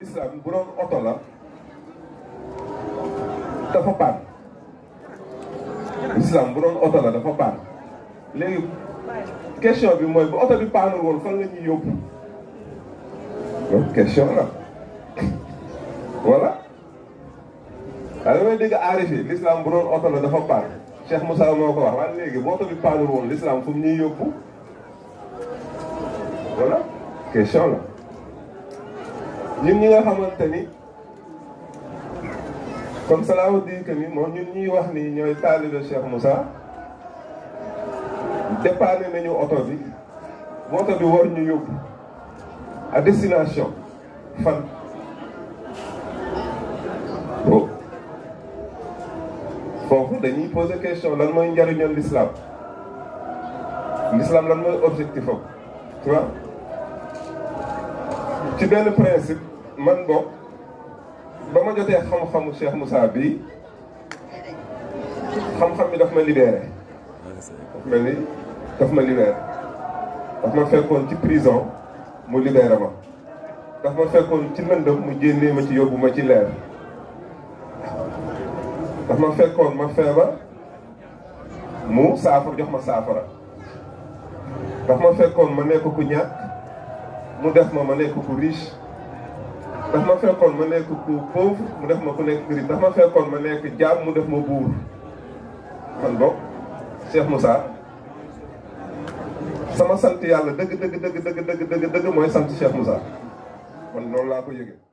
islam bu doon oto la dafa paan islam bu doon oto la dafa paan léegi question bi mooy bu oto bi paanul woon fan la ñuy yóbbu loolu question la voilà waaye damay dégg aarifi l'islam bu doon oto la dafa paan Cheikh Moussa moo ko wax waaye léegi bu oto bi paanul woon l'islam fu mu ñuy yóbbu voilà question la ñun ñi nga xamante ni comme cela veut dire que ni moom ñun ñuy wax ni ñooy taalibe Cheikh Moussa dépanné nañu oto bi bu oto bi war ñu yóbbu à destination fan bo foofu dañuy poser question lan mooy njariñoon l'islam l'islam lan mooy objectif am tu vois ci benn principe man bokk ba ma jotee xam-xamu Cheikh Moussa bi xam-xam bi daf ma libéré daf mel ni daf ma libéré daf ma fekkoon ci prison mu libéré ma daf ma fekkoon ci lëndëm mu génnee ma ci yóbbu ma ci leer daf ma fekkoon ma feebar mu saafara jox ma saafara daf ma fekkoon ma nekk ku ñàkk mu def ma ma nekk ku riche daf ma fekkoon ma nekk ku pauvre mu def ma ku nekk riche daf ma fekkoon ma nekk jaam mu def ma buur man bokk Cheikh Moussa sama sant yàlla dëgg dëgg dëgg dëgg dëgg dëgg dëgg mooy sant Cheikh Moussa man loolu laa ko yëgee